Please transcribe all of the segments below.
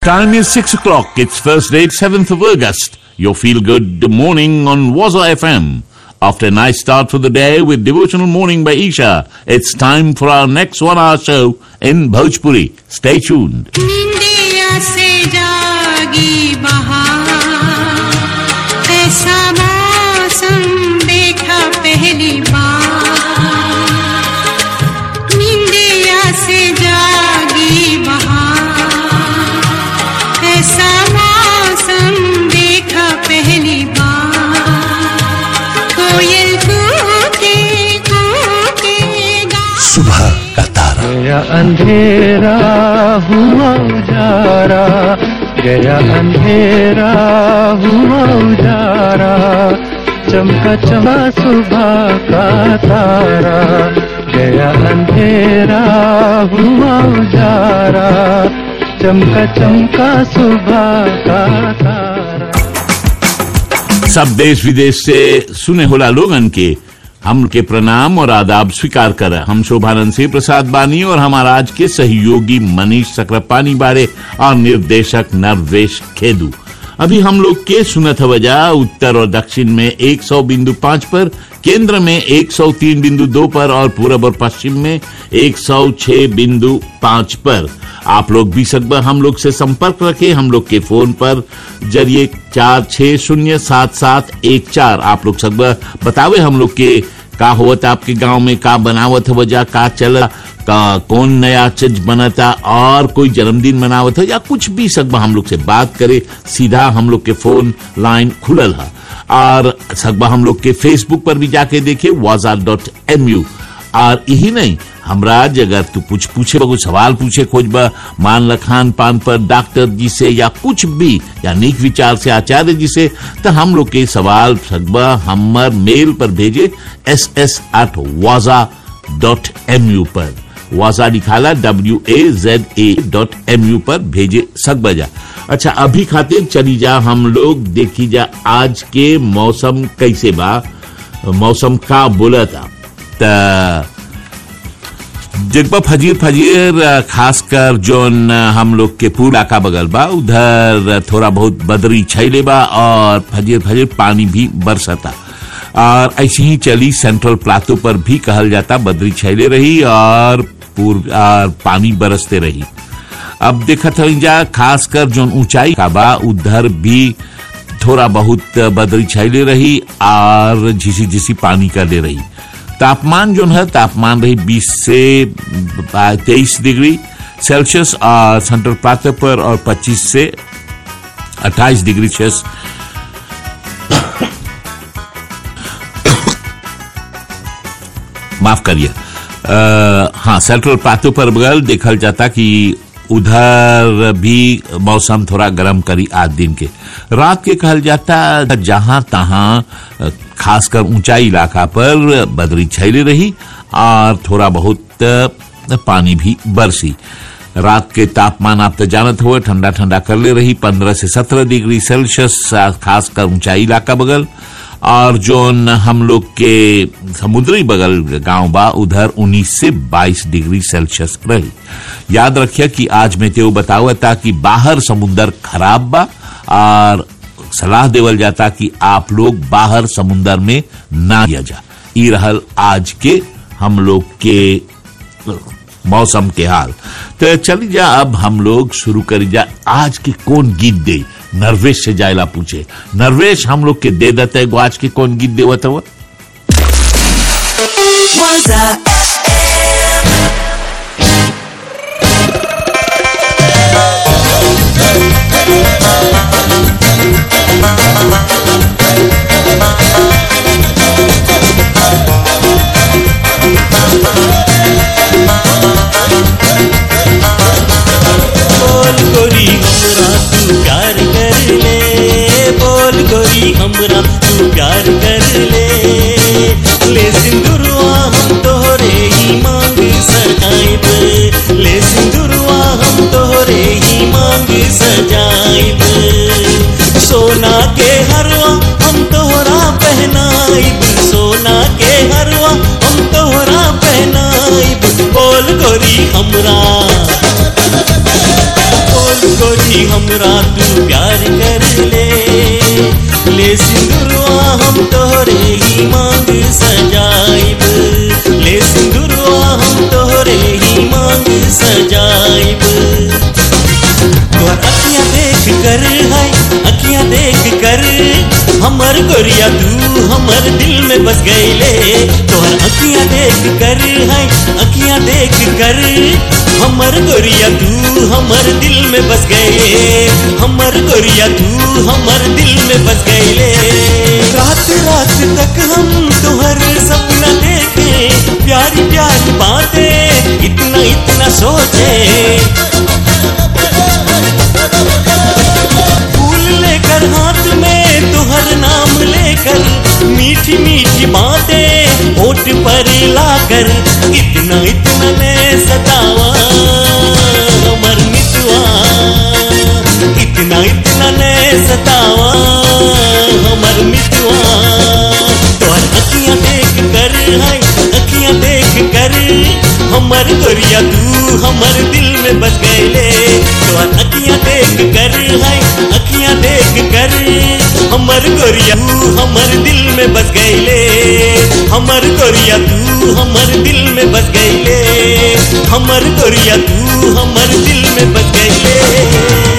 time is 6 o'clock. It's Thursday, 7th of August. Your feel good morning on Waza FM. After a nice start for the day with Devotional Morning by Isha, it's time for our next one hour show in Bhojpuri. Stay tuned. निंदिया से जागी बहार ऐसा मौसम देखा पहली बार निंदिया से जागी बहार ऐसा मौसम देखा पहली बार कोयल कूके कूके गा सुबह का तारा गया अंधेरा हुआ उजारा गया अंधेरा हुआ उजारा चमका चमका सुबह का तारा गया अंधेरा हुआ उजारा चमका चमका सुबह का तारा सब देश विदेश से सुने होला लोगन के हम के प्रणाम और आदाब स्वीकार कर हम शोभानंद सिंह प्रसाद बानी और हमारा आज के सहयोगी मनीष सक्रापानी बारे और निर्देशक नरवेश खेदू अभी हम लोग के सुनत वजह उत्तर और दक्षिण में 100 बिंदु पाँच पर केंद्र में 103 बिंदु दो पर और पूरब और पश्चिम में 106 बिंदु पाँच पर आप लोग भी सकबर हम लोग से संपर्क रखें हम लोग के फोन पर जरिए चार छः शून्य सात सात एक चार आप लोग सकबर बतावे हम लोग के का होवत आपके गांव में का बनावत वजह का चल का कौन नया चीज बनता और कोई जन्मदिन मनावत हो या कुछ भी सकबा हम लोग से बात करे सीधा हम लोग के फोन लाइन खुलल है और सकबा हम लोग के फेसबुक पर भी जाके देखे वाजा डॉट एम यू और यही नहीं हमरा अगर तू कुछ पूछे कुछ सवाल पूछे खोजबा मान ल खान पान पर डॉक्टर जी से या कुछ भी या नीक विचार से आचार्य जी से तो हम लोग के सवाल सकबा हमर मेल पर भेजे एस एस एट वाजा डॉट एम यू पर वाजा निकाला W A Z A dot M U पर भेजे सकबा जा अच्छा अभी खातिर चली जा हम लोग देखी जा आज के मौसम कैसे बा मौसम का बोला था त जगबा फजीर फजीर अ, खासकर जोन अ, हम लोग के पूरा इलाका बगल बा उधर थोड़ा बहुत बदरी छैले बा और फजीर फजीर पानी भी बरसता और ऐसे ही चली सेंट्रल प्लाटो पर भी कहल जाता बदरी छैले रही और पूर्व और पानी बरसते रही अब देखत हई जा खासकर जोन ऊंचाई का बा उधर भी थोड़ा बहुत बदरी छैले रही और झिसी झिसी पानी कर दे रही तापमान जो है तापमान रही 20 से 23 डिग्री सेल्सियस और सेंट्रल प्लाटो पर और 25 से 28 डिग्री सेल्सियस माफ करिए अ, हाँ सेंट्रल प्लाटो पर बगल देखल जाता कि उधर भी मौसम थोड़ा गर्म करी आज दिन के रात के कहल जाता जहां तहां अ, खासकर ऊंचाई इलाका पर बदरी छैली रही और थोड़ा बहुत अ, पानी भी बरसी रात के तापमान आप तो जानत हुए ठंडा ठंडा कर ले रही पंद्रह से सत्रह डिग्री सेल्सियस खासकर ऊंचाई इलाका बगल और जोन हम लोग के समुद्री बगल गांव बा उधर 19 से 22 डिग्री सेल्सियस रही याद रखिए कि आज मैं तेव बतावा था कि बाहर समुंदर खराब बा और सलाह देवल जाता कि आप लोग बाहर समुंदर में ना किया जा ई रहल आज के हम लोग के मौसम के हाल तो चली जा अब हम लोग शुरू करी जा आज के कौन गीत दे नरवेश से जायला पूछे नरवेश हम लोग के दे देते एगो आज के कौन गीत देवत हुआ बोल गोरी हमरा तू प्यार कर ले बोल गोरी हमरा तू प्यार कर ले ले सिंदूरवा हम तोहरे ही मांग सजाइब ले सिंदूरवा हम तोहरे ही मांग सजाइब सोना के हरवा हम तोहरा पहनाइब सोना के हरवा हम तोहरा पहनाइब बोल गोरी हमरा बोल गोरी हमरा तू प्यार कर ले ले सिंदूरवा हम तोहरे ही मांग सजाइब ले सिंदूरवा हम तोहरे ही मांग सजाइब तोहर अखियां देख कर है अखियां देख कर हमर गोरिया तू हमर दिल में बस गईले तोहर अखियां देख कर है अखियां देख कर हमर गोरिया तू हमर दिल में बस गए हमर गोरिया तू हमर दिल में बस गईले रात रात तक हम तोहर सपना देखे प्यारी प्यारी बातें इतना इतना सोचे फूल लेकर हाथ में तुहर नाम लेकर मीठी मीठी बातें होठ पर लाकर इतना इतना ने सतावा हमर मितवा इतना इतना ने सतावा हमर मितवा तोहर अखियां देख कर है अखियां देख कर हमर गोरिया तू हमर दिल में बस गईले तोहर अखियां देख कर है अखियां देख कर हमर गोरिया तू हमर दिल में बस गईले हमर गोरिया तू हमर दिल में बस गईले हमर गोरिया तू हमर दिल में बस गईले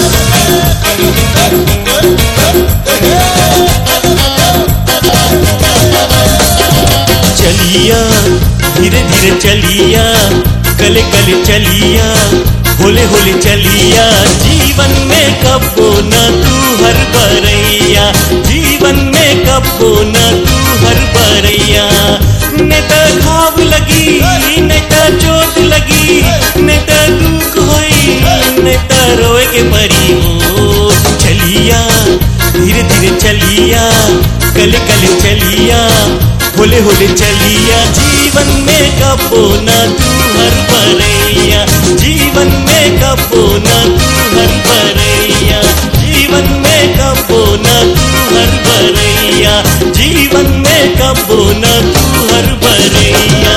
चलिया धीरे धीरे चलिया कले कले चलिया होले होले चलिया जीवन में कबो न तू हर बरैया जीवन में कबो न तू हर बरैया ने त घाव लगी ने त चोट लगी ने त दुख होई ने त रोए के परी हो चलिया धीरे धीरे चलिया कले कले चलिया होले होले चलिया जीवन में कबो न तू हर बरैया जीवन में कबो न तू हर बरैया जीवन में कबो न तू हर बरैया जीवन में कबो न तू हर बरैया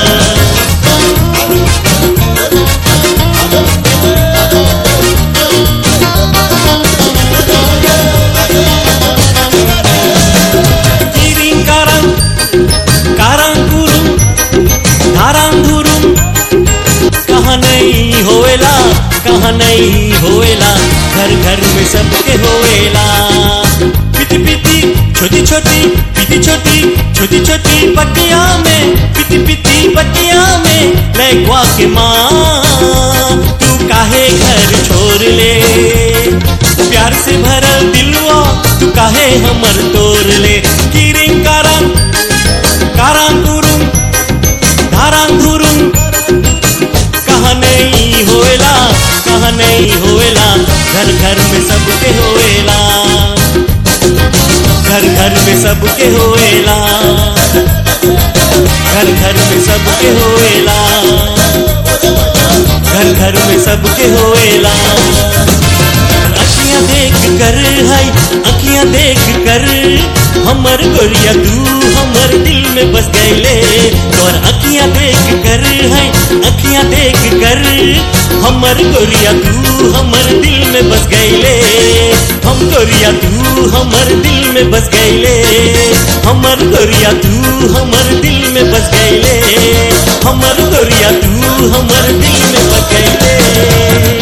Kiring karang, karang गुरुम धाराम धुरुम कहाँ नहीं होएला कहाँ नहीं होएला घर घर में सबके होएला पिटी पिटी छोटी छोटी पिटी छोटी छोटी छोटी पटिया में पिटी पिटी पटिया में लैकवा के माँ तू काहे घर छोड़ ले प्यार से भरल दिलवा तू काहे हमर तोड़ ले किरिंग कारंग कारंग गुरुंग धारंग धुरुंग कहाँ नहीं होएला कहाँ नहीं होएला घर घर में सबके होएला घर घर में सबके होएला घर घर में सबके होएला घर घर में सबके होएला अखियां देख कर है अखियां देख कर हमर गोरिया तू हमर दिल में बस गईले और अखियां देख कर है अखियां देख कर हमर गोरिया तू हमर दिल में बस गईले हम गोरिया तू हमर दिल में बस गईले हमर गोरिया तू हमर दिल में बस गईले हमर गोरिया तू हमर दिल में बस गईले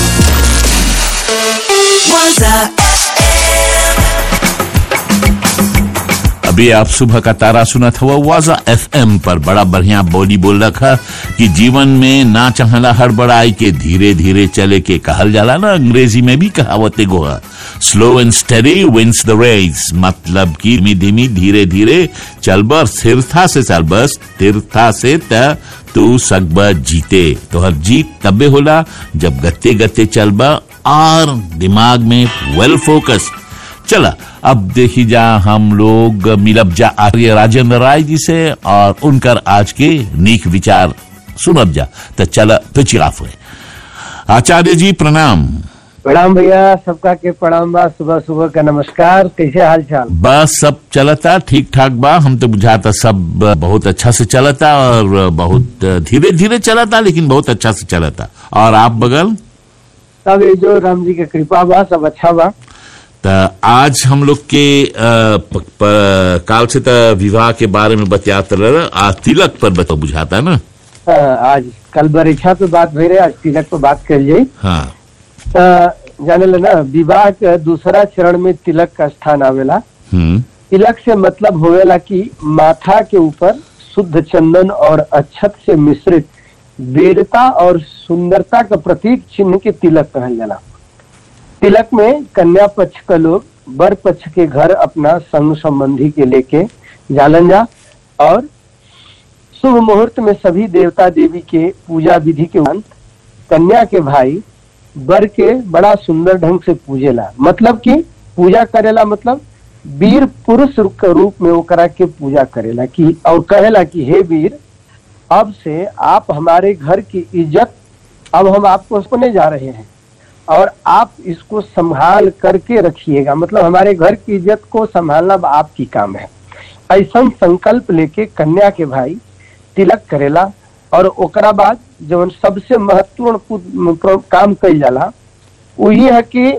अभी आप सुबह का तारा सुना था वो वाजा एफएम पर बड़ा बढ़िया बोली बोल रखा कि जीवन में ना चाहला हड़बड़ाई के धीरे धीरे चले के कहल जाला ना अंग्रेजी में भी कहावते गोहा slow and steady wins the race मतलब कि धीमी धीमी धीरे धीरे चलबर स्थिरता से चलबर स्थिरता से त तू सकबा जीते तो हर जीत तबे होला जब गत्ते गत्ते चलबा और दिमाग में वेल फोकस चला अब देखी जा हम लोग मिलब जा आर्य राजेंद्र राय जी से और उनकर आज के नीक विचार सुनब जा तो चला तो चिराफ हुए आचार्य जी प्रणाम प्रणाम भैया सबका के प्रणाम बा सुबह सुबह का नमस्कार कैसे हाल चाल बस सब चलता ठीक ठाक बा हम तो बुझाता सब बहुत अच्छा से चलता और बहुत धीरे धीरे चलता लेकिन बहुत अच्छा से चलता और आप बगल सब ये जो राम जी के कृपा बा सब अच्छा बा त आज हम लोग के अ, प, प, काल से त विवाह के बारे में बतियात रह आ तिलक पर बता बुझाता ना अ, आज कल बरीक्षा पे बात भई रहे आज तिलक पे बात कर जाई हाँ तो जाने ला ना विवाह के दूसरा चरण में तिलक का स्थान आवेला हम्म तिलक से मतलब होवेला कि माथा के ऊपर शुद्ध चंदन और अक्षत से मिश्रित वीरता और सुंदरता का प्रतीक चिन्ह के तिलक कहल जाला तिलक में कन्या पक्ष का लोग वर पक्ष के घर अपना संग संबंधी के लेके जालन जा और शुभ मुहूर्त में सभी देवता देवी के पूजा विधि के उपरांत कन्या के भाई वर के बड़ा सुंदर ढंग से पूजेला मतलब कि पूजा करेला मतलब वीर पुरुष के रूप में ओकरा के पूजा करेला कि और कहेला कि हे वीर अब से आप हमारे घर की इज्जत अब हम आपको सुने जा रहे हैं और आप इसको संभाल करके रखिएगा मतलब हमारे घर की इज्जत को संभालना अब आपकी काम है ऐसा संकल्प लेके कन्या के भाई तिलक करेला और ओकरा बाद जवन सबसे महत्वपूर्ण पु- प्र- काम कइल जाला वो ये है कि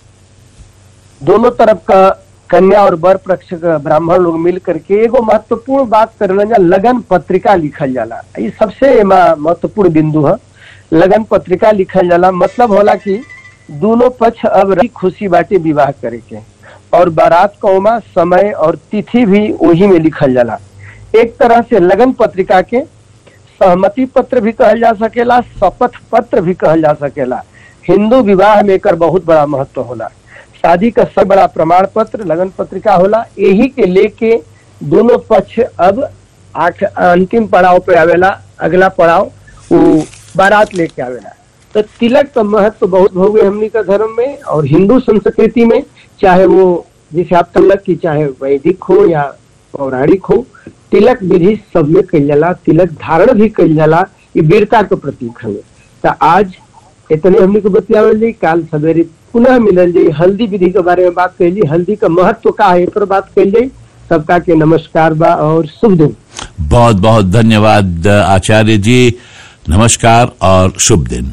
दोनों तरफ का कन्या और वर पक्ष का ब्राह्मण लोग मिल करके एगो महत्वपूर्ण बात करल जा लगन पत्रिका लिखल जाला ये सबसे एमा महत्वपूर्ण बिंदु है लगन पत्रिका लिखल जाला मतलब होला कि दोनों पक्ष अब रही खुशी बाटे विवाह करे के और बारात कौमा समय और तिथि भी वही में लिखल जाला एक तरह से लगन पत्रिका के सहमति पत्र भी कहल जा सकेला शपथ पत्र भी कहल जा सकेला हिंदू विवाह में एकर बहुत बड़ा महत्व होला शादी का सब बड़ा प्रमाण पत्र लगन पत्रिका होला यही के लेके दोनों पक्ष अब आठ अंतिम पड़ाव पे आवेला अगला पड़ाव वो बारात लेके आवेला तो तिलक का महत्व बहुत भव्य हमनी का धर्म में और हिंदू संस्कृति में चाहे वो जैसे आप तिलक की चाहे वैदिक हो या पौराणिक हो तिलक विधि सब में कइल जाला तिलक धारण भी कइल जाला ये वीरता का प्रतीक हवे तो आज इतने हमने को बतियावल जाई काल सवेरे पुनः मिलल जाई हल्दी विधि के बारे में बात कैली हल्दी का महत्व का है ए पर बात कैल जाई सबका के नमस्कार बा और शुभ दिन बहुत बहुत धन्यवाद आचार्य जी नमस्कार और शुभ दिन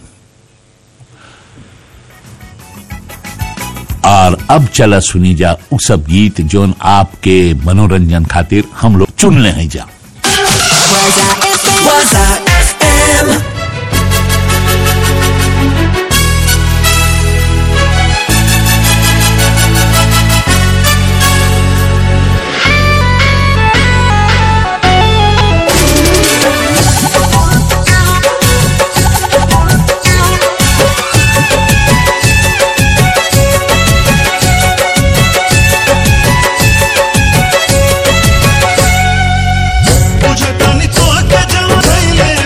और अब चला सुनी जा उ सब गीत जोन आपके मनोरंजन खातिर हम लोग चुन ले हैं जा Waza FM. बुझतानी तोहके जवन धइले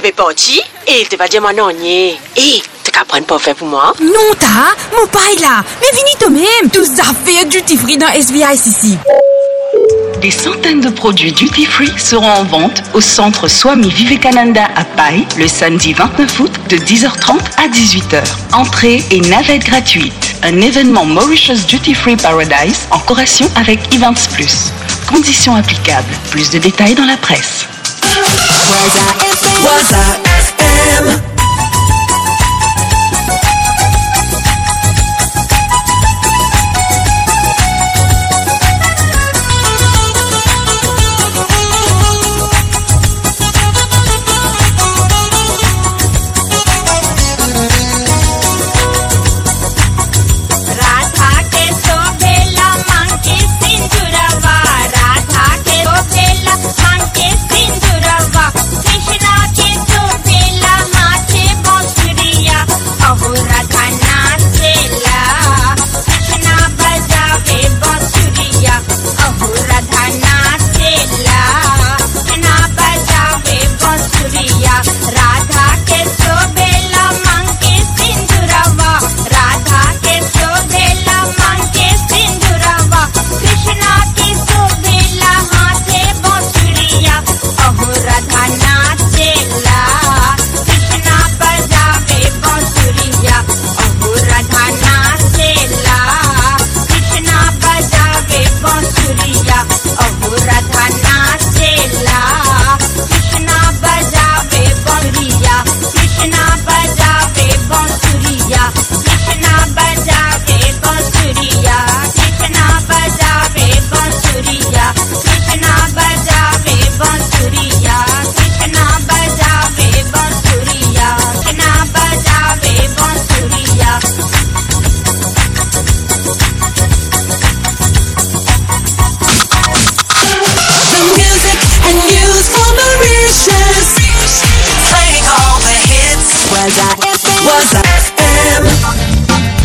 vais partir et il te va dire mon nonnier. Et tu qu'à prendre parfait pour moi. Non, ta, mon paille là. Mais finis toi-même. Tout ça fait duty free dans SVIC ici. Des centaines de produits duty free seront en vente au centre Swami Vivekananda à Paille le samedi 29 août de 10h30 à 18h. Entrée et navette gratuite. Un événement Mauritius Duty Free Paradise en corrélation avec Events Plus. Conditions applicables. Plus de détails dans la presse. Radha के शोभेला मांगे सिंदूरवा राधा के शोभेला मांगे सिंदूरवा कृष्णा के शोभेला माथे बांसुरिया अहो राधा नाचेला कृष्णा बजावे बांसुरिया अहो राधा नाचेला कृष्णा बजावे बांसुरिया राधा के शोभेला मांगे सिंदूरवा राधा के शोभेला मांगे सिंदूरवा कृष्णा के शोभेला हाथे बांसुरिया अहो राधा नाचेला कृष्णा बजावे बांसुरिया अहो राधा नाचेला कृष्णा बजावे बांसुरिया अहो राधा नाचेला कृष्णा बजावे बांसुरिया कृष्णा बजावे बांसुरिया कृष्णा बजावे बांसुरिया कृष्णा बजावे बांसुरिया कृष्णा बजावे बांसुरिया कृष्णा बजावे बांसुरिया कृष्णा बजावे बांसुरिया The music and news for Mauritius. Playing all the hits. Was I FM? Was I FM?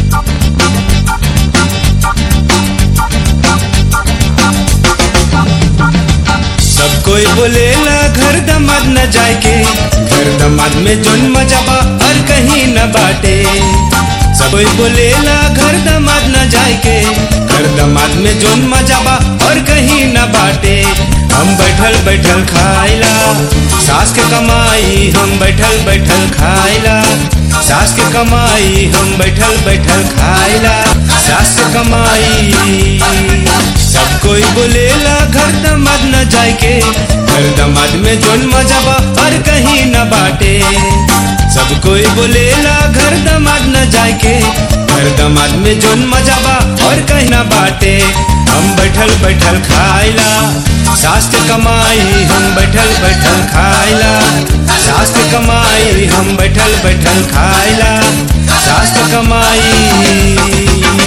सब कोई बोलेला घर दमाद न जाए के घर दमाद में जोन मजा बा और कहीं न बाटे सब कोई बोलेला घर दमाद न जाए के घर दमाद में जोन मजा बा और कहीं न बाटे हम बैठल बैठल खाइला सास के कमाई हम बैठल बैठल खाइला सास के कमाई हम बैठल बैठल खाइला सास के कमाई सब कोई बोलेला घर दमाद न जाए के घर दमाद में जोन मजा बा और कहीं न बाटे सब कोई बोलेला घर दमाद न जाए के घर दमाद में जोन मजा बा और कहीं न बाटे हम बैठल बैठल खाइला सास के कमाई हम बैठल बैठल खाइला सास के कमाई हम बैठल बैठल खाइला सास के कमाई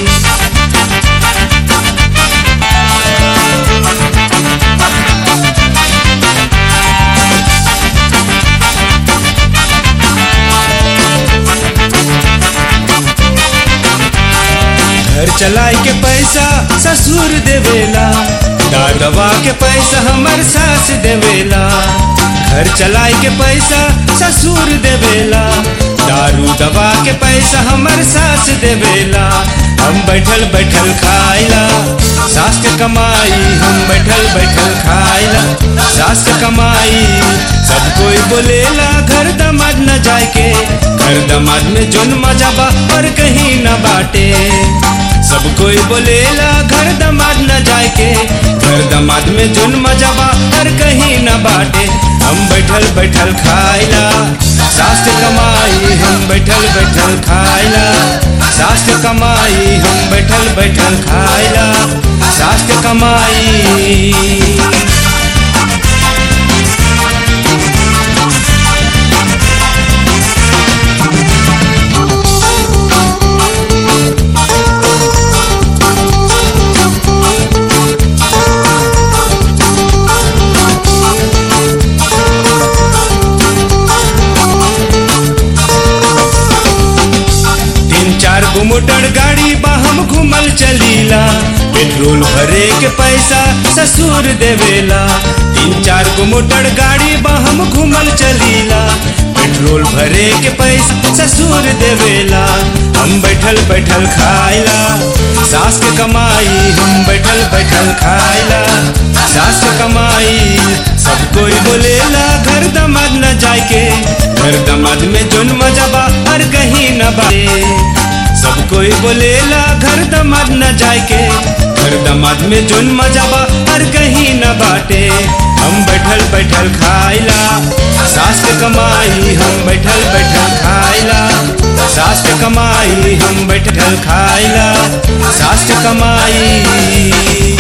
घर चलाए के पैसा ससुर देवेला दादवा के पैसा हमर सास देवेला घर चलाए के पैसा ससुर देवेला दारू दवा के पैसा हमर सास देवेला हम बैठल बैठल खाइला सास के कमाई हम बैठल बैठल खाइला सास के कमाई सब कोई बोलेला घर दमाद न जाए के घर दमाद में जोन मजा बा और कहीं न बाटे सब कोई बोलेला घर दमाद न जाए के घर दमाद में जोन मजा बा और कहीं न बाटे हम बैठल बैठल खाइला सास के कमाई हम बैठल बैठल खाइला सास के कमाई हम बैठल बैठल खाइला सास के कमाई तीन चार गो मोटर गाड़ी बा हम घूमल चलीला पेट्रोल भरे के पैसा ससुर देवेला तीन चार गो मोटर गाड़ी बा हम घूमल चलीला रोल भरे के पैसा ससुर देवेला हम बैठल बैठल खाइला सास के कमाई हम बैठल बैठल खाइला सास के कमाई सब कोई बोलेला घर दमाद न जाए के घर दमाद में जोन मजा बा हर कहीं न बाए सब कोई बोलेला घर दमाद न जाए के घर दमाद में जोन मजा बा हर कहीं न बाटे हम बैठल बैठल खाइला सास के कमाई हम बैठल बैठल खाइला सास के कमाई हम बैठल खाइला सास के कमाई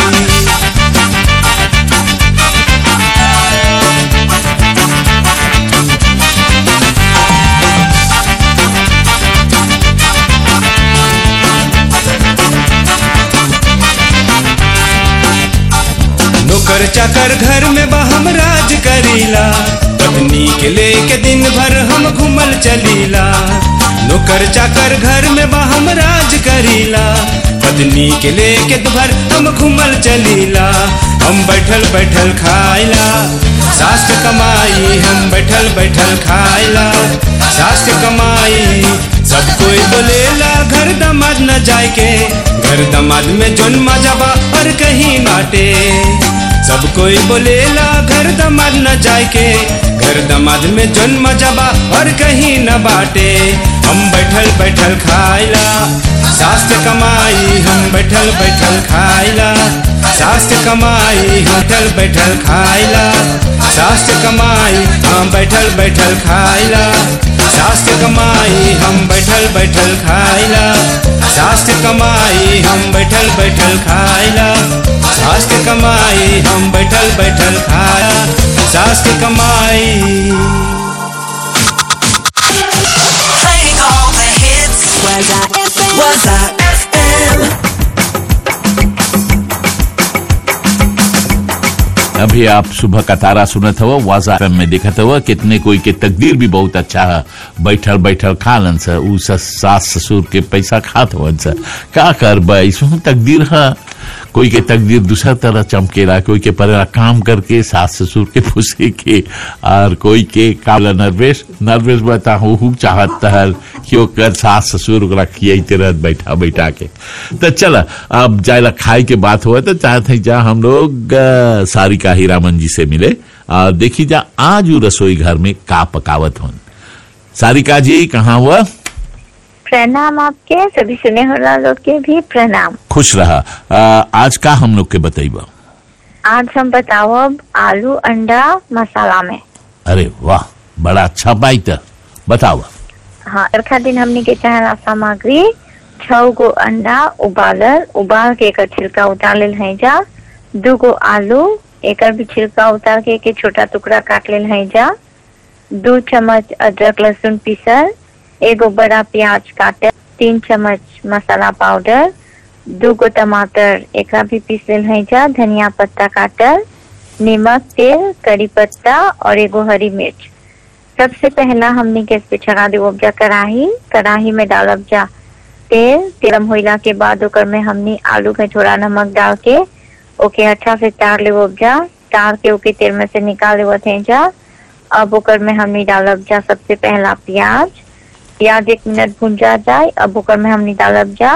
नौकर चाकर घर में बा हम राज करीला पत्नी के लेके दिन भर हम घूमल चलीला नौकर चाकर घर में बा हम राज करीला पत्नी के लेके दिन भर हम घूमल चलीला हम बैठल बैठल खाइला सास के कमाई हम बैठल बैठल खाइला सास के कमाई सब कोई बोलेला घर दमाद न जाए के घर दमाद में जोन मजा बा और कहीं नाटे सब कोई बोलेला घर दमाद न जाए के घर दमाद में जोन मजा बा और कहीं न बाटे हम बैठल बैठल खाइला सास के कमाई हम बैठल बैठल खाइला सास के कमाई बैठल बैठल खाइला सास के कमाई हम बैठल बैठल खाइला सास के कमाई हम बैठल बैठल खाइला सास के कमाई हम बैठल बैठल खाइला सास के कमाई हम बैठल बैठल खाया सास के कमाई Playing all the hits. Was I FM? Was I FM? अभी आप सुबह का तारा सुनत हवा वाजा FM में देखत हवा कितने कोई के तकदीर भी बहुत अच्छा है बैठल बैठल खालन स ऊ स- सास ससुर के पैसा खात हवन स का कर इसमें तकदीर है कोई के तकदीर दूसरा तरह चमकेला कोई के पर काम करके सास ससुर के फुसे के और कोई के काला नर्वेश नर्वेश बता हूँ हूँ चाहत हल क्यों कर सास ससुर ओकरा खियाते रहत बैठा बैठा के तो चल अब जायला खाए के बात हुआ तो चाहते हैं जा हम लोग अ, सारिका हीरामन जी से मिले और देखी जा आज वो रसोई घर में का पकावत होन सारिका जी कहाँ हुआ प्रणाम आपके सभी सुने होला लोग के भी प्रणाम खुश रहा अ, आज का हम लोग के बताइबा आज हम बताओ अब आलू अंडा मसाला में अरे वाह बड़ा अच्छा बाइत बताओ हाँ रखा दिन हमने के चाहला सामग्री छह गो अंडा उबालल उबाल के एकर छिलका उतार लेल है जा दू गो आलू एकर भी छिलका उतार के के छोटा टुकड़ा काट लेल है जा दू चम्मच अदरक लहसुन पीसल एगो बड़ा प्याज काटल तीन चम्मच मसाला पाउडर दू गो टमाटर एकरा भी पीस लेल है जा धनिया पत्ता काटल नमक तेल करी पत्ता और एगो हरी मिर्च सबसे पहला हमने गैस पे चढ़ा देव उपजा कढ़ाई कढ़ाई में डालब जा तेल गरम होइला के बाद ओकर में हमने आलू में थोड़ा नमक डाल के ओके अच्छा से तार ले उपजा तार के ओके तेल में से निकाल लेवत है जा अब ओकर में हमने डालब जा सबसे पहला प्याज प्याज एक मिनट भुंजा जाए अब ओकर में हमने डालब जा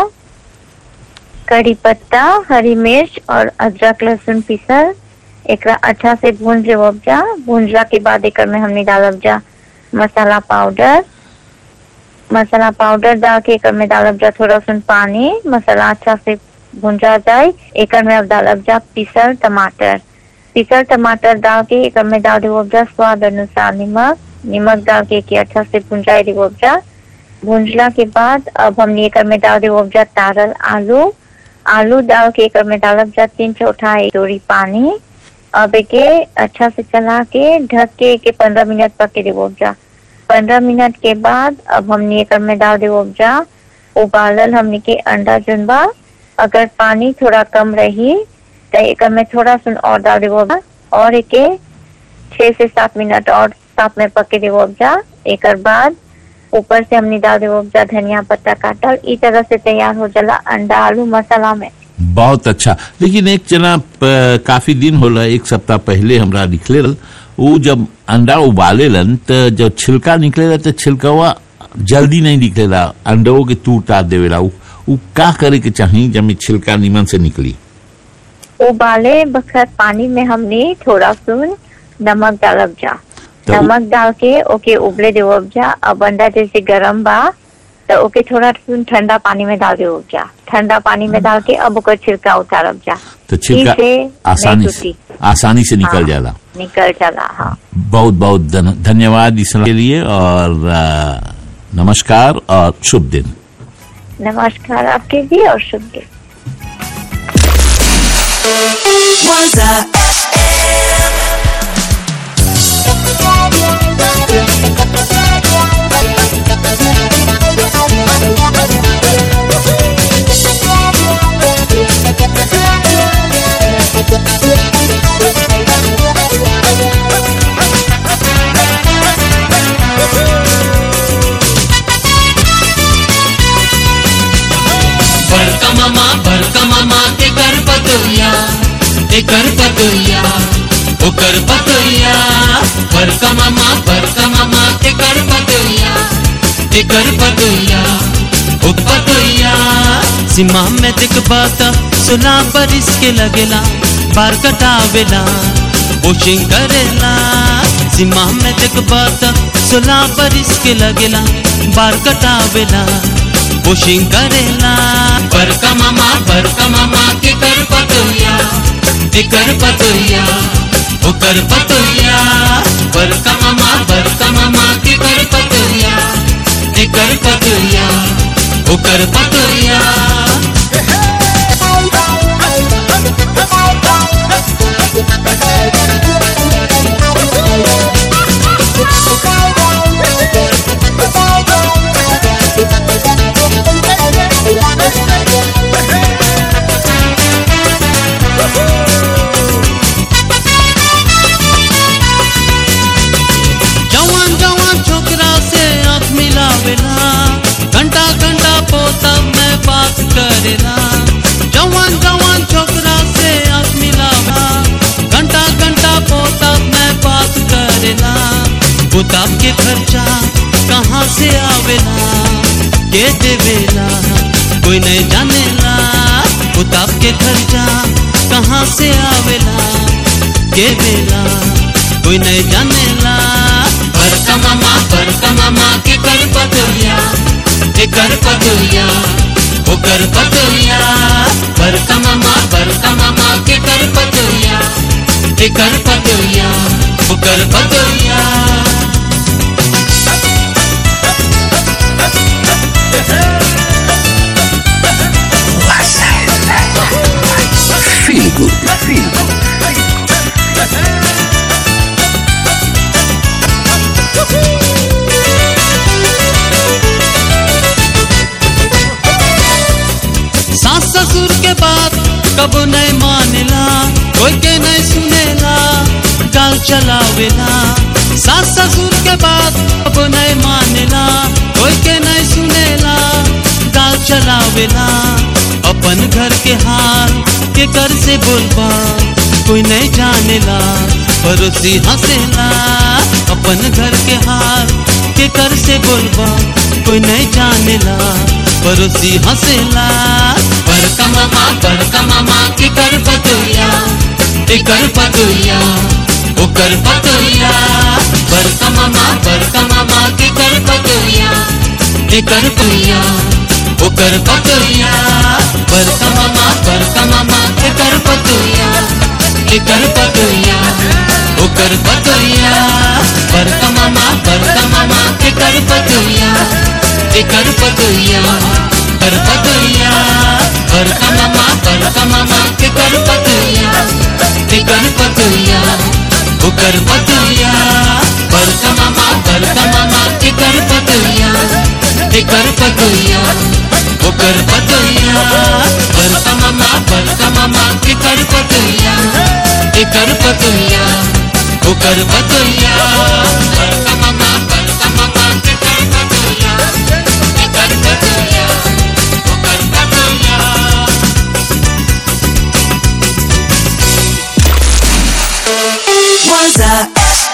कड़ी पत्ता हरी मिर्च और अदरक लहसुन पीसल एकरा अच्छा से भूंज लेवब जा भूंजला के बाद एकर में हमने डालब जा मसाला पाउडर मसाला पाउडर डाल के एकर में डालब जा थोड़ा सुन पानी मसाला अच्छा से भुंजा जाए एकर में अब डालब जा पीसल टमाटर पीसल टमाटर डाल के एकर में डाल देवब जा स्वाद अनुसार नमक नमक डाल के एके अच्छा से भुंजाई देवब जा भुंजला के बाद अब हमने एकर में डाल देवब जा तारल आलू आलू डाल के एकर में डालब जा तीन चौथाई डोरी पानी अब एके अच्छा से चला के ढक के एके पंद्रह मिनट पके देवो जा पंद्रह मिनट के बाद अब हमने एकर में डाल देवो जा उबालल हमने के अंडा जुनबा अगर पानी थोड़ा कम रही तो एकर में थोड़ा सुन और डाल देवो जा और एके छह से सात मिनट और साथ में पके देवो जा एकर बाद ऊपर से हमने डाल देवो जा धनिया पत्ता काटल ई तरह से तैयार हो जाला अंडा आलू मसाला में बहुत अच्छा लेकिन एक जना प- काफी दिन होला एक सप्ताह पहले हमरा लिखले रहल वो जब अंडा उबालेलन तो जब छिलका निकलेला तो छिलकवा जल्दी नहीं निकलेला अंडों के तूर तार देवेला उ उ का करे के चाहिए जब ये छिलका नीमन से निकली उबाले बखत पानी में हमने थोड़ा सुन नमक डालब जा तो- नमक डाल के ओके उबले देवब जा अब अंडा जैसे गरम बा तो ओके थोड़ा सुन ठंडा पानी में डाल देवब जा ठंडा पानी में डाल के अब ओकर छिलका उतारब जा तो छिलका इसे नहीं आसानी से टूटी। आसानी से निकल हाँ, जाला निकल जाला हाँ बहुत बहुत धन- धन्यवाद इस सलाह के लिए और आ, नमस्कार और शुभ दिन नमस्कार आपके भी और शुभ दिन Was a बड़का मामा बड़का मामा के कर पतोया के कर पतोया ओ कर पतोया बड़का मामा बड़का मामा के कर पतोया के कर पतोया ओ पतोया सीमा में दिख बाता सुना पर इसके लगेला बार कटावेला वॉशिंग करेला सीमा में दिख बाता सुना पर इसके लगेला बार कटावेला वॉशिंग करेला बरका मामा बरका मामा के कर पतोया के कर पतोया ओ कर पतोया बरका मामा बरका मामा के कर पतोया के कर पतोया ओ कर पतोया जवान जवान छोकरा से आंख मिलावेला घंटा घंटा पोता में बात करेला जवान जवान छोकरा से आंख मिलावा घंटा घंटा पोता में बात करेला बुताब के खर्चा कहाँ से आवेला के देवेला कोई नहीं जानेला बुताब के खर्चा कहाँ से आवेला के बेला कोई नहीं जानेला बरका मामा बरका मामा के कर पतोया के कर पतोया ओ कर पतोया बरका मामा बरका मामा के कर पतोया के कर पतोया ओ कर पतोया Feel good. Feel good. सास ससुर के बात कब नहीं मानेला कोई के नहीं सुनेला गाल चलावेला सास ससुर के बात कब नहीं मानेला कोई के नहीं सुनेला गाल चलावेला अपन घर के हाल के कर से बोलबा कोई नहीं जानेला पड़ोसी हंसेला अपन घर के हाल के कर से बोलबा कोई नहीं जानेला पड़ोसी हंसेला बड़का मामा बड़का मामा के कर पतोया के कर पतोया ओ कर पतोया बड़का मामा बड़का मामा के कर पतोया के कर पतोया ओ कर पतोया बड़का मामा बड़का मामा के कर पतोया के कर पतोया ओ कर पतोया बड़का मामा बड़का मामा के कर पतोया के कर पतोया कर पतोया बड़का मामा बड़का मामा के कर पतोया के कर पतोया ओ कर पतोया बड़का मामा बड़का मामा के कर पतोया के कर पतोया ओ कर पतोया बड़का मामा बड़का मामा के कर पतोया के कर पतोया ओ कर पतोया बड़का मामा बड़का मामा के कर पतोया के कर पतोया ओ कर पतोया Was a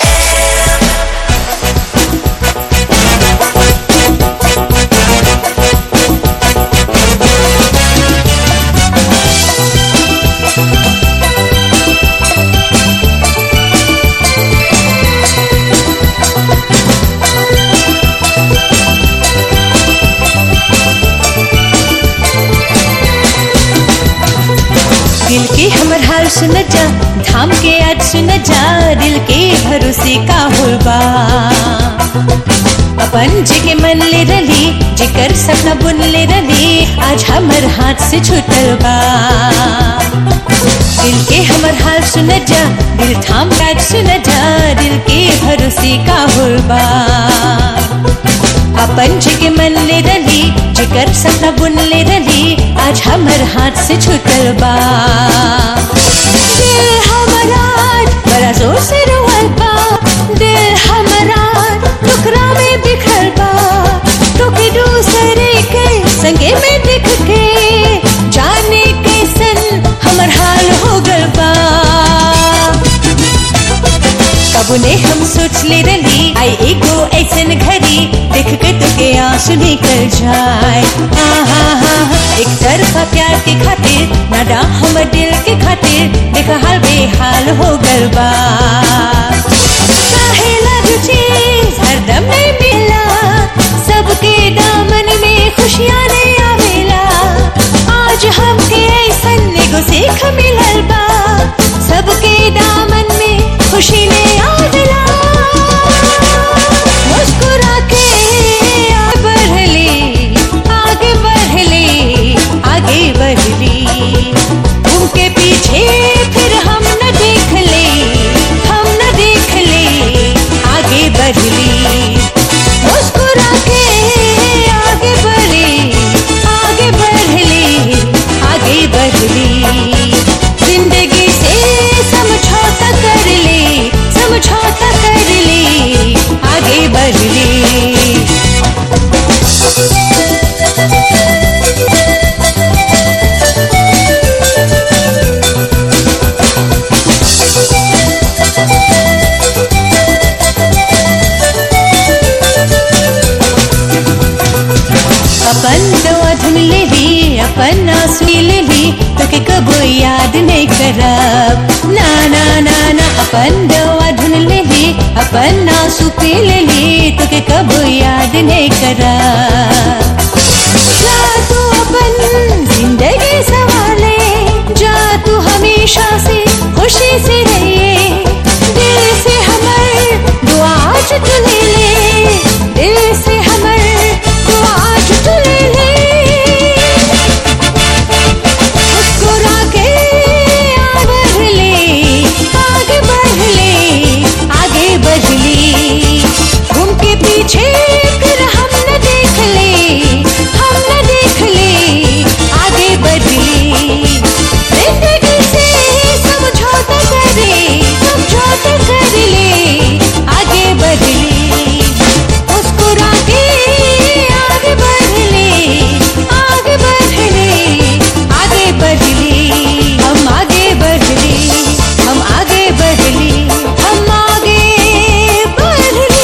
हाल सुन जा थाम के आज सुन जा दिल के भरोसे का होबा अपन जे के मन ले रली जेकर सपना बुन ले रली आज हमर हाथ से छूटल बा दिल के हमर हाल सुन जा दिल थाम के आज सुन जा दिल के भरोसे का होबा अपन जे के मन ले रली जेकर सपना बुन ले रली आज हमर हाथ से छूटल बा दिल हमारा आज बड़ा जोर से रोवल बा दिल हमारा टुकड़ा में बिखर बा तो के दूसरे के संगे में दिख के जाने कैसन हमर हाल हो गल बा कबू ने हम सोच ले रली आई एगो ऐसन घड़ी देख के तुके आंसू निकल जाए हाँ हाँ हाँ हाँ, एक तरफा प्यार के खातिर नाडा हमर दिल के खातिर देख हाल बेहाल हो गल बा काहेला जो चीज हरदम नहीं मिला सबके दामन में खुशियाँ नहीं आवेला आज हमके ऐसन एगो सीख मिलल बा सबके दामन में खुशी ने आवेला मुस्कुरा के आगे बढ़ली आगे बढ़ली आगे बढ़ली उनके पीछे फिर हम न देख ले हम न देख ले आगे बढ़ली मुस्कुरा के आगे बढ़ली आगे बढ़ली आगे बढ़ली जिंदगी से समझौता कर ले समझौता कर ले आगे बढ़ली अपन दवा धुन ले ली अपन आंसू ले ली तो के कबो याद नहीं करब ना ना ना ना अपन दवा धुन ले ली अपन आंसू पी ले ली तो के कबो याद नहीं करब जा तू अपन जिंदगी संभाले जा तू हमेशा से खुशी से रहिए दिल से हमर दुआ आज तू ले ले दिल से हमर दुआ आज तू ले ले मुस्कुरा के आगे बढ़ ले आगे बढ़ ले आगे बढ़ ले घूम के पीछे फिर हम न देख ले हम न देख ले आगे बढ़ ले जिंदगी से समझौता करे समझौता कर ले आगे बढ़ ले मुस्कुरा के आगे बढ़ ले आगे बढ़ ले आगे बढ़ ले हम आगे बढ़ ले हम आगे बढ़ ले हम आगे बढ़ ले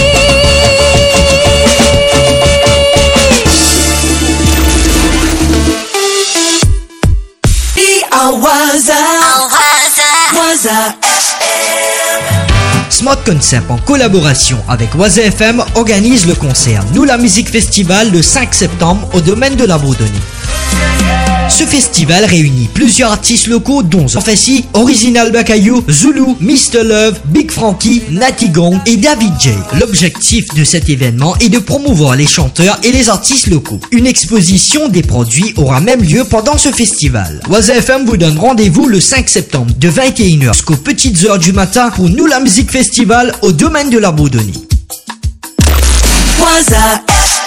Awaza. Waza Smart Concept, en collaboration avec Oise FM, organise le concert Nous la musique festival le 5 septembre au domaine de la Bourdonnais. Ce festival réunit plusieurs artistes locaux dont Fassi, Original Bakayou, Zulu, Mr. Love, Big Frankie, Natty Gong et David J. L'objectif de cet événement est de promouvoir les chanteurs et les artistes locaux. Une exposition des produits aura même lieu pendant ce festival. Oise FM vous donne rendez-vous le 5 septembre de 21h jusqu'aux petites heures du matin pour Nous la musique festival au domaine de la Bourdonnais. Waza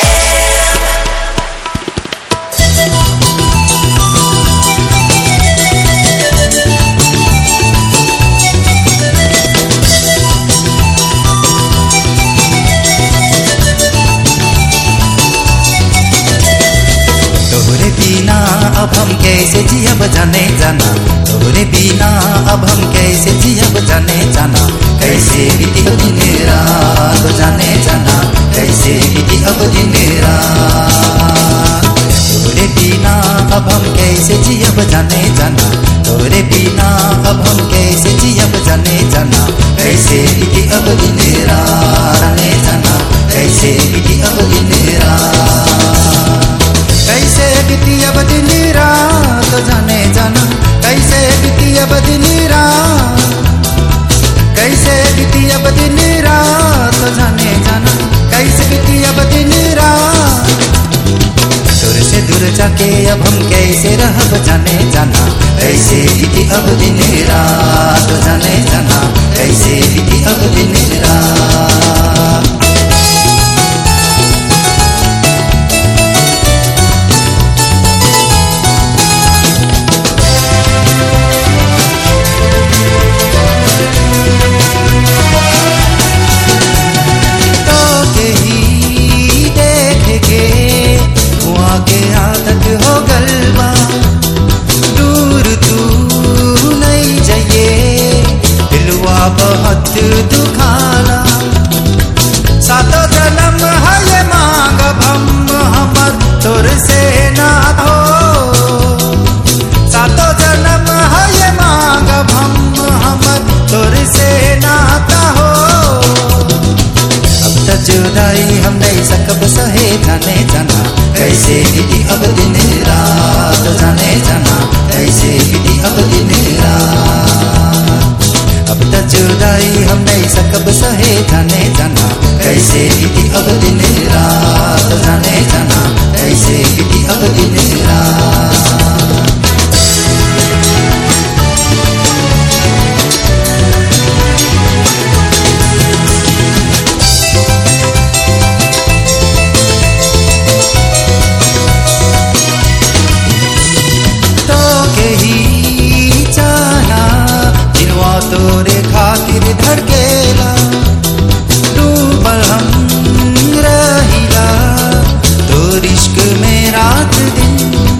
तोहरे बिना अब हम कैसे जियब जाने जाना तोहरे बिना अब हम कैसे जियब जाने जाना कैसे बीती अब दिन रात जाने जाना कैसे बीती अब दिन रात तोहरे बिना अब हम कैसे जियब जाने जाना तोहरे बिना अब हम कैसे जियब जाने जाना कैसे बीती अब दिन रात जाने जाना कैसे बीती अब दिन रात कैसे बीती अब दिन रात जाने जाना कैसे बीती अब तो जाने जाना कैसे बीती अब दिन रात दूर से दूर जाके अब हम कैसे रह जाने जाना कैसे बीती अब दिन रात जाने जाना कैसे बीती अब दिन रात तो के ही देखेंगे वहाँ के आदत हो गलबा दूर तू नहीं जाइए दिलवा बहुत दुखाना सातो जन्म है ये मांग हम हमर तोर से ना हो सातो जन्म है ये मांग हम हमर तोर से नाता हो अब तक जुदाई हम नहीं सकब सहे जाने जाना कैसे बीती अब दिन रात जाने जाना कैसे बीती अब दिन रात अब तक जुदाई हम नहीं सकब सहे जाने जाना कैसे बीती अब दिन रात जाने जाना कैसे बीती अब दिन रात तो के ही जाना दिलवा तोरे खातिर धड़केला डूबल हम रहिला तो इश्क में रात दिन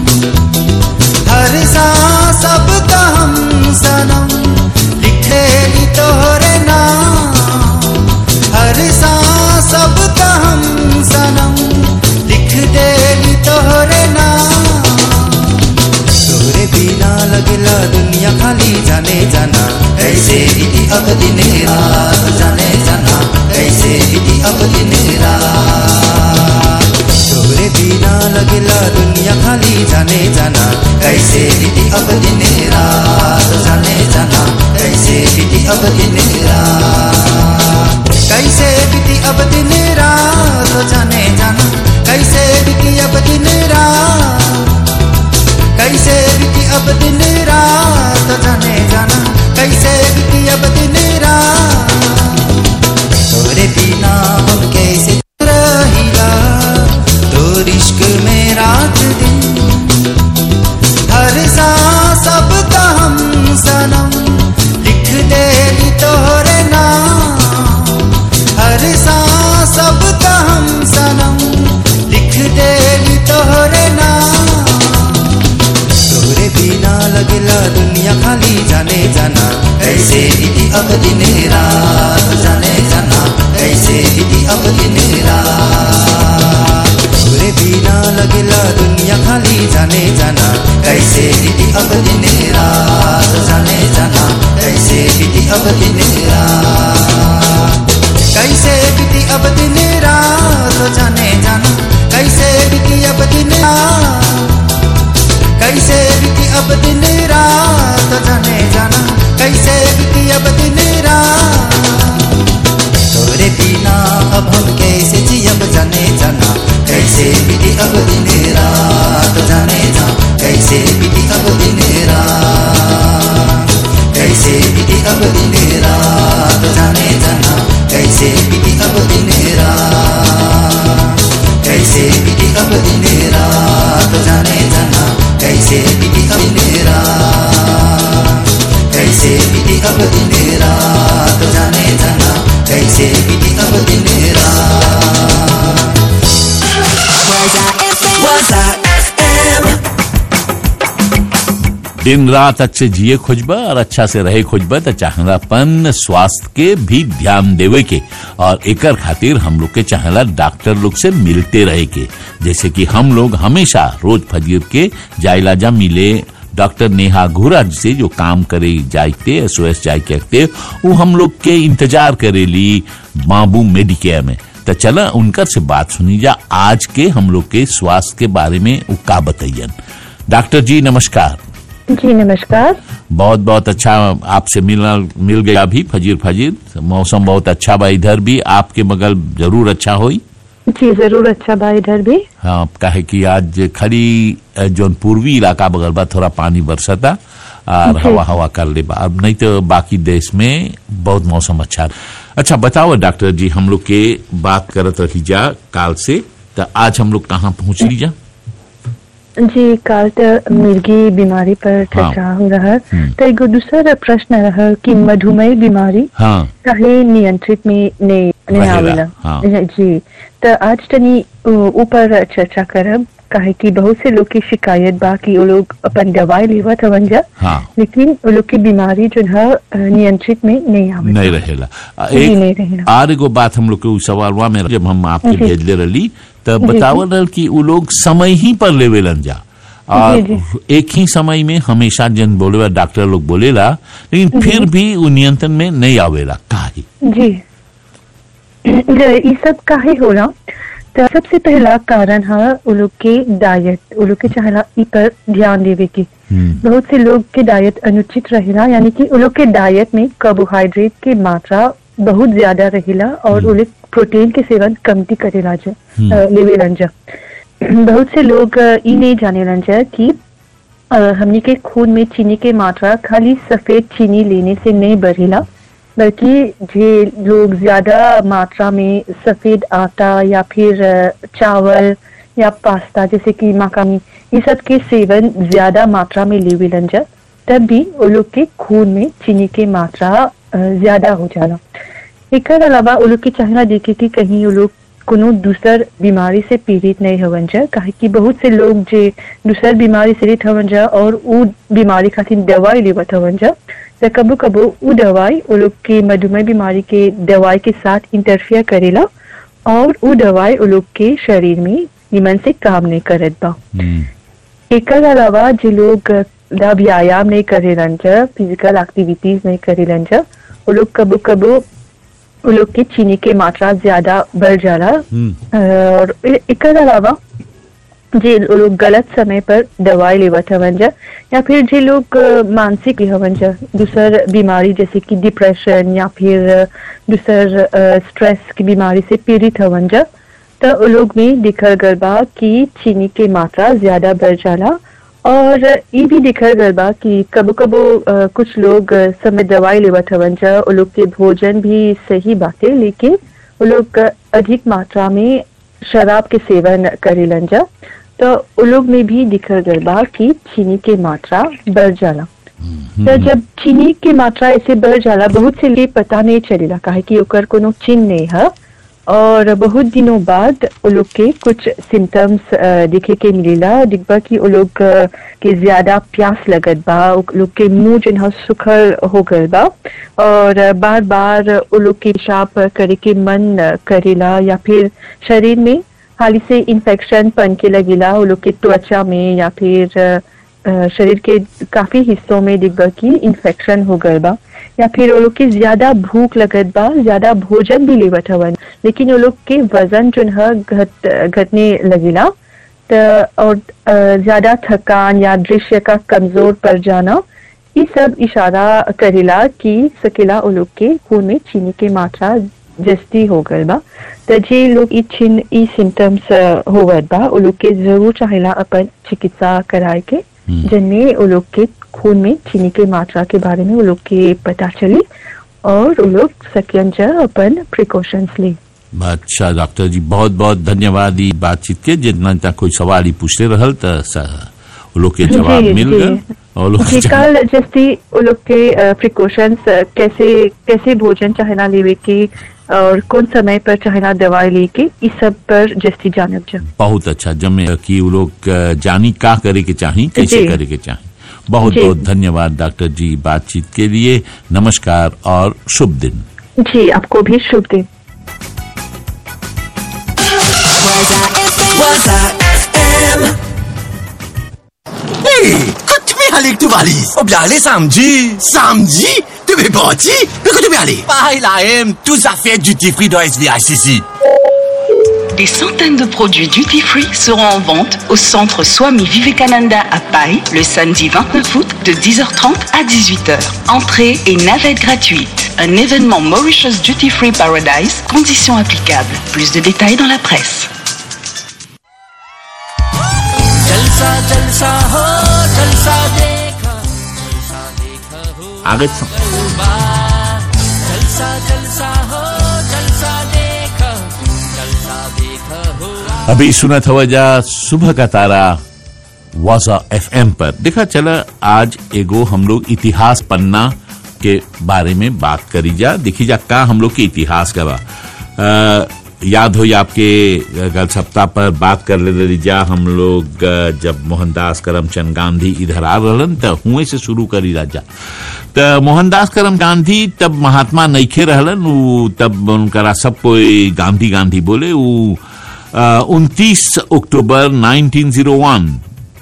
हर सांस अब तो हम सनम लिखे ली तोरे नाम हर सांस अब तो हम सनम लिख दे ली तोरे नाम तोरे बिना लगला दुनिया खाली जाने जाना कैसे बीती अब दिन रात जाने जाना कैसे बीती अब दिन रात तोरे बिना लगला दुनिया खाली जाने जाना कैसे बीती अब दिन रात जाने जाना कैसे बीती अब दिन रात कैसे बीती अब दिन रात जाने जाना कैसे बीती अब दिन रात कैसे बीती अब दिन रात जाने जाना कैसे बीती अब दिन रात तोरे बिना हम कैसे रहिला तोर इश्क में रात दिन हर सांस अब तो हम सनम लिख दे ली तोरे नाम हर सांस अब तो हम सनम लिख दे ली तोरे नाम तोरे बिना लगला दुनिया खाली जाने जाना कैसे बीती अब दिन रात जाने जाना कैसे बीती अब दिन रात तोरे बिना लगला दुनिया खाली जाने जाना कैसे बीती अब दिन रात जाने जाना कैसे बीती अब दिन रात कैसे बीती अब दिन रात जाने जाना कैसे बीती अब दिन रात कैसे बीती अब दिन रात जाने जाना कैसे बीती अब दिन रात तोरे बिना अब हम कैसे जियब जाने जाना कैसे बीती अब दिन रात जाने जा कैसे बीती अब दिन रात कैसे बीती अब दिन रात जाने जाना कैसे बीती अब दिन रात कैसे बीती अब दिन रात जाने जाना कैसे बीती अब दिन रात कैसे बीती अब दिन रात जाने जाना कैसे बीती अब दिन रात Was I FM? दिन रात अच्छे जिए खोजबा और अच्छा से रहे खोजबा तो चाहलापन स्वास्थ्य के भी ध्यान देवे के और एकर खातिर हम लोग के चाहला डॉक्टर लोग से मिलते रहे के जैसे कि हम लोग हमेशा रोज फजीर के जायलाजा मिले डॉक्टर नेहा घुरा से जो काम करे जाते एस ओ एस जाय के वो हम लोग के इंतजार करेली बाबू मेडिकेयर में तो चला उनकर से बात सुनी जा आज के हम लोग के स्वास्थ्य के बारे में वो का बताइयन डॉक्टर जी नमस्कार जी नमस्कार बहुत बहुत अच्छा आपसे मिलना मिल गया अभी फजीर फजीर मौसम बहुत अच्छा बा इधर भी आपके मगल जरूर अच्छा होई जी जरूर अच्छा बा इधर भी हाँ काहे कि आज खड़ी अ, जौन पूर्वी इलाका बगल बा थोड़ा पानी बरसता और जी। हवा हवा कर ले बा अब नहीं तो बाकी देश में बहुत मौसम अच्छा अच्छा बताओ डॉक्टर जी हम लोग के बात करत रही जा काल से तो आज हम लोग कहाँ पहुँच ली जा जी काल त मिर्गी बीमारी पर चर्चा हो रहा तो एगो दूसरा प्रश्न रहा कि मधुमेह बीमारी हाँ काहे नियंत्रित में नहीं नहीं रहेला, आवेला हाँ। जी तो आज तनी उ- ऊपर चर्चा करब काहे कि बहुत से लोग की शिकायत बा कि वो लोग अपन दवाई लेवत हवन जा हाँ लेकिन वो लोग की बीमारी जो है अ, नियंत्रित में नहीं आवे नहीं रहेला आ, जी, नहीं एक रहेला। और एगो बात हम लोग के उ सवालवा में जब हम आपके जी। भेजले रही तब जी, बतावल रहल कि उ लोग समय ही पर लेवेलन जा और जी, एक ही समय में हमेशा जन बोले डॉक्टर लोग बोलेला लेकिन जी। फिर भी उ नियंत्रण में नहीं आवेला काहे जी ये सब काहे होला तो सबसे पहला कारण है वो लोग के डाइट वो लोग के चाहला इ पर ध्यान देवे की बहुत से लोग के डाइट अनुचित रहेला यानी कि वो लोग के डाइट में कार्बोहाइड्रेट की मात्रा बहुत ज्यादा रहेला और वो लोग प्रोटीन के सेवन कमती करेला जा हम्म। अ, लेवेलन जा बहुत से लोग अ, ई नहीं जानेलन जा कि अ, हमनी के खून में चीनी के मात्रा खाली सफेद चीनी लेने से नहीं बढ़ेला बल्कि जे लोग ज्यादा मात्रा में सफेद आटा या फिर अ, चावल या पास्ता जैसे कि मकानी ये सब के सेवन ज्यादा मात्रा में लेवेलन जा तब भी वो लोग के खून में चीनी के मात्रा अ, ज्यादा हो जाला एकर अलावा वो लोग के चाहना देखे कि कहीं वो लोग कोनो दूसर बीमारी से पीड़ित नहीं हवन जा काहे कि बहुत से लोग जे दूसर बीमारी से पीड़ित हवन जा और उ बीमारी खातिर दवाई लेवत हवन जा तो कबो कबो उ दवाई वो लोग के मधुमेह बीमारी के दवाई के साथ इंटरफियर करेला और उ दवाई वो लोग के शरीर में निमन से काम नहीं करत बा एकर अलावा जो लोग दा व्यायाम नहीं करेलन जा फिजिकल एक्टिविटीज नहीं करेलन जा वो लोग कबो कबो वो लोग की चीनी के मात्रा ज्यादा बढ़ जाला और ए- एकर अलावा जे लोग गलत समय पर दवाई लेवत हवन जा या फिर जे लोग अ, मानसिक हवन जा दूसर बीमारी जैसे कि डिप्रेशन या फिर अ, दूसर स्ट्रेस की बीमारी से पीड़ित हवन जा तो वो लोग में दिखल गल बा कि चीनी के मात्रा ज्यादा बढ़ जाला और ये भी दिखल गल बा कि कबो कबो अ, कुछ लोग अ, समय दवाई लेवत हवन जा वो लोग के भोजन भी सही बाटे लेकिन वो लोग अ, अधिक मात्रा में शराब के सेवन करेलन जा तो वो लोग में भी दिखल गल बा कि चीनी के मात्रा बढ़ जाला तो जब चीनी की मात्रा ऐसे बढ़ जाला बहुत से लिए पता नहीं चलेला काहे कि ओकर कोनो चिन्ह नहीं है और बहुत दिनों बाद वो लोग के कुछ सिम्टम्स दिखे के मिलेला दिखबा कि वो लोग अ, के ज्यादा प्यास लगत बा वो लोग के मुंह जो है सुखल हो गल बा और बार बार वो लोग के पेशाब करे के मन अ, करेला या फिर शरीर में हाली से इन्फेक्शन पन के लगेला वो लोग के त्वचा में या फिर अ, अ, शरीर के काफी हिस्सों में दिखबा कि इन्फेक्शन हो गल बा या फिर वो लोग के ज्यादा भूख लगत बा ज्यादा भोजन भी लेवत हवन लेकिन वो लोग के वजन जो है घट घटने लगेला तो और अ, ज्यादा थकान या दृश्य का कमजोर पड़ जाना ये सब इशारा करेला कि सकेला वो लोग के खून में चीनी के मात्रा जस्ती हो गल बा तो जे लोग ई छिन ई सिम्टम्स होवत बा वो लोग के जरूर चाहेला अपन चिकित्सा कराए के जिनमें वो लोग के खून में चीनी के मात्रा के बारे में वो लोग के पता चली और वो लोग सकियन जा अपन प्रिकॉशंस ले अच्छा डॉक्टर जी बहुत बहुत धन्यवाद ई बातचीत के जितना तक कोई सवाल ही पूछते रहल त स- वो लोग के जवाब जी, मिल जी। गए और लोग जी कल जैसे वो लोग के प्रिकॉशंस कैसे कैसे भोजन चाहेला लेवे के और कौन समय पर चाहेला दवाई लेके इस सब पर जस्ती जानब जा बहुत अच्छा जमे कि वो लोग अ, जानी का करे के चाही कैसे जी। करे के चाही बहुत जी। बहुत धन्यवाद डॉक्टर जी बातचीत के लिए नमस्कार और शुभ दिन जी आपको भी शुभ दिन Hey, quand tu veux aller avec tes valises On bien aller samedi. Samedi Tu veux partir Mais quand tu veux aller Pareil là, M, tout ça fait duty free dans SVICC. Des centaines de produits duty free seront en vente au centre Swami Vivekananda à Paris le samedi 29 août de 10h30 à 18h. Entrée et navette gratuite. Un événement Mauritius Duty Free Paradise, conditions applicables. Plus de détails dans la presse. जलसा जलसा हो जलसा देखा जलसा देखा हो आगे स- गलबा जलसा जलसा हो जलसा देखा जलसा देखा हो अभी सुना था वजह सुबह का तारा वाजा एफएम पर देखा चला आज एगो हम लोग इतिहास पन्ना के बारे में बात करी जा देखी जा का हम लोग के इतिहास का बा अ, याद हो या आपके गल सप्ताह पर बात कर ले रही जा हम लोग अ, जब मोहनदास करमचंद गांधी इधर आ रहलन त हुए से शुरू करी राजा त मोहनदास करम गांधी तब महात्मा नईखे रहलन उ तब उनकरा सब कोई गांधी गांधी बोले उ उनतीस अक्टूबर 1901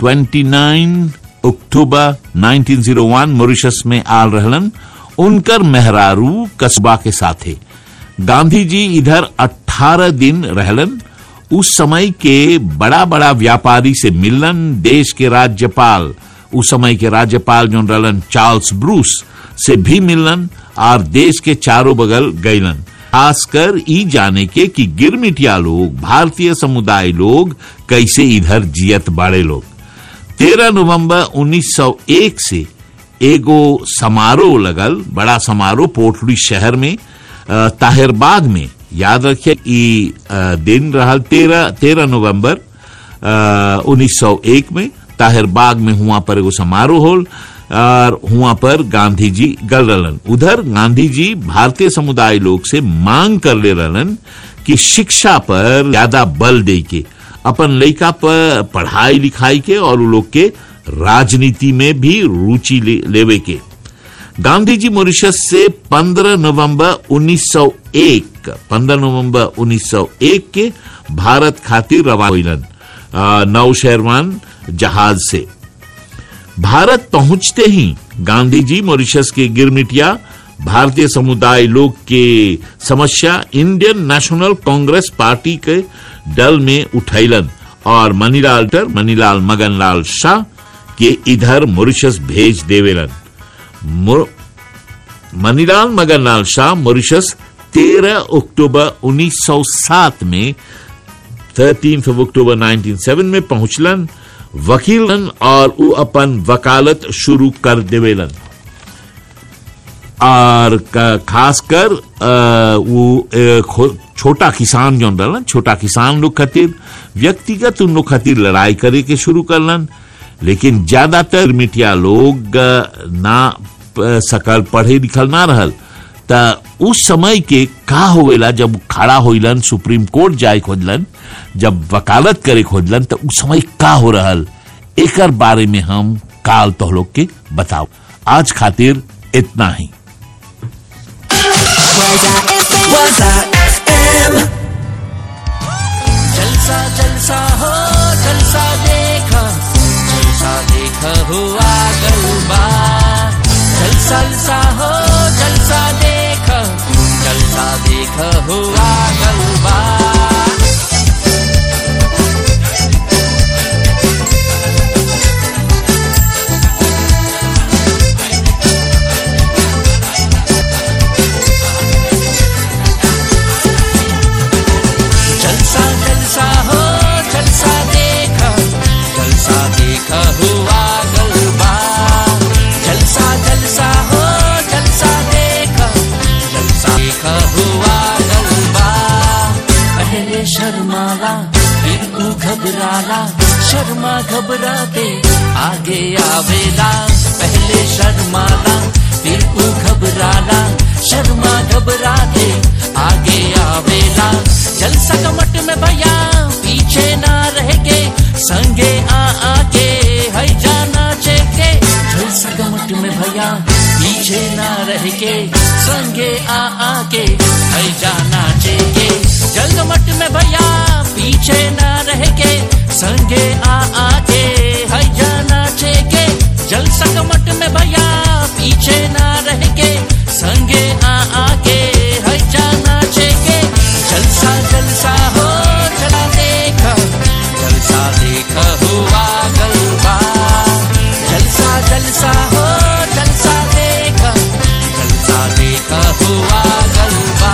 29 अक्टूबर 1901 मॉरिशस में आल रहलन उनकर मेहरारू कस्बा के साथे गांधी जी इधर 18 दिन रहलन उस समय के बड़ा बड़ा व्यापारी से मिलन देश के राज्यपाल उस समय के राज्यपाल जो रहलन चार्ल्स ब्रूस से भी मिलन और देश के चारों बगल गईलन खासकर ई जाने के कि गिरमिटिया लोग भारतीय समुदाय लोग कैसे इधर जियत बाड़े लोग 13 नवंबर 1901 से एगो समारोह लगल बड़ा समारोह पोर्टली शहर में अ, ताहिरबाग में याद रखिए ई अ, दिन रहल तेरह तेरह नवंबर उन्नीस सौ एक में ताहिरबाग में हुआ पर एगो समारोह होल और हुआ पर गांधी जी गल रहलन उधर गांधी जी भारतीय समुदाय लोग से मांग कर ले रहलन कि शिक्षा पर ज्यादा बल दे के अपन लड़का पर पढ़ाई लिखाई के और उ लोग के राजनीति में भी रुचि ले, लेवे के गांधी जी मॉरिशस से 15 नवंबर 1901 15 नवंबर 1901 के भारत खातिर रवाना हुईलन अ, नौ शेरवान जहाज से भारत पहुंचते ही गांधी जी मॉरिशस के गिरमिटिया भारतीय समुदाय लोग के समस्या इंडियन नेशनल कांग्रेस पार्टी के दल में उठैलन और मनीलाल टर मनीलाल मगनलाल शाह के इधर मॉरिशस भेज देवेलन मो- मनीलाल मगनलाल शाह मॉरिशस 13 अक्टूबर 1907 में 13 अक्टूबर 1907 में पहुंचलन वकीलन और उ अपन वकालत शुरू कर देवेलन और क- खासकर अ, वो अ, खो- छोटा किसान जो रहलन छोटा किसान लोग खातिर व्यक्तिगत उन लोग खातिर लड़ाई करे के शुरू करलन लेकिन ज्यादातर मिटिया लोग अ, ना प- सकल पढ़े लिखल ना रहल त उस समय के का होवेला जब खड़ा होइलन सुप्रीम कोर्ट जाए खोजलन जब वकालत करे खोजलन त उस समय का हो रहल एकर बारे में हम काल तो लोग के बताओ आज खातिर इतना ही Waza FM. जलसा जलसा हो जलसा देखा जलसा देखा हुआ गलबा जलसा जलसा हो जलसा देखा जलसा देखा हुआ गलबा जलसा जलसा हो जलसा देखा जलसा देखा हुआ गलबा जलसा जलसा हो जलसा देखा जलसा देखा हुआ गलबा पहले शर्माला फिर तू घबराला शर्मा घबराते आगे आवेला पहले शर्माला फिर तू घबराला शर्मा घबराते आगे आवेला जलसा कमट में भैया पीछे ना रह के संगे आ आके है जाना चेके जलसा कमट में भैया पीछे ना रह के संगे आ आके है जाना चेके जल मट में भैया पीछे ना रह के संगे आ आके है जाना चेके जल सकमट में भैया पीछे ना रह के संगे आ आके है जाना चेके जलसा जलसा हो जलसा देखा हुआ गलबा जलसा जलसा हो जलसा देखा जलसा देखा हुआ गलबा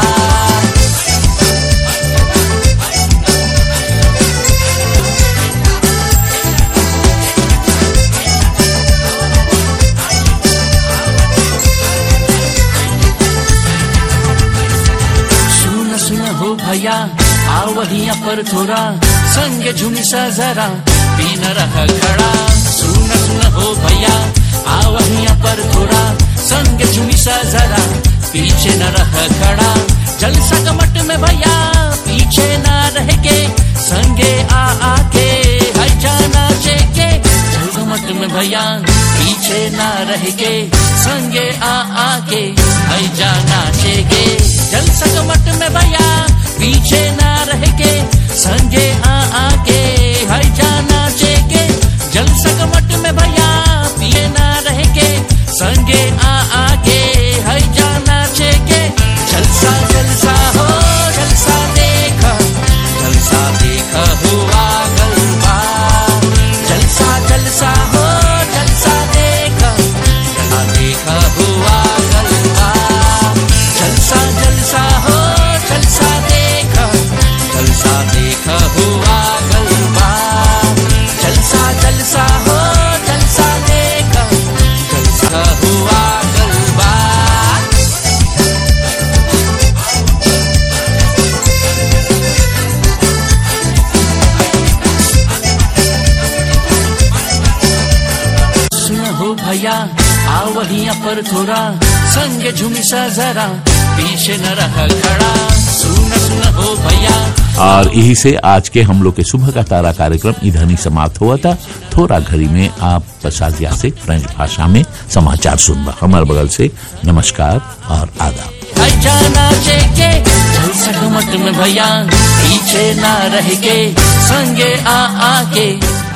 सुन सुन हो भैया आओ वहिया पर थोड़ा संग झुमसा जरा पीन रह खड़ा सुन सुन हो भैया आओ वहिया पर थोड़ा संग झुमसा जरा पीछे न रह खड़ा जलसा कमट में भैया पीछे न रह के संगे आ आके है जाना चेके जल कमट में भैया पीछे न रह के संगे आ आके है जाना चेके जल सकमट में भैया पीछे ना रह के संगे आ आके है जाना चेके जल सकमट में भैया पीछे ना रह के संगे आ आके है जाना चेके जलसा जलसा हो जलसा देखा जलसा देखा हुआ गलबा जलसा जलसा हो जलसा देखा जलसा देखा हुआ गलबा जलसा जलसा हो जलसा देखा जलसा देखा हुआ गलबा जलसा जलसा हो जलसा देखा जलसा हुआ गलबा सुन हो भैया आओ वहिया पर थोड़ा संग झुमसा जरा पीछे न रह खड़ा सुन सुन हो भैया और यही से आज के हम लोग के सुबह का तारा कार्यक्रम इधर ही समाप्त हुआ था थोड़ा घड़ी में आप प्रसादिया से फ्रेंच भाषा में समाचार सुनबा हमारे बगल से नमस्कार और आदाब है जाना चेके जल सकमट में भैया पीछे ना रह के संगे आ आके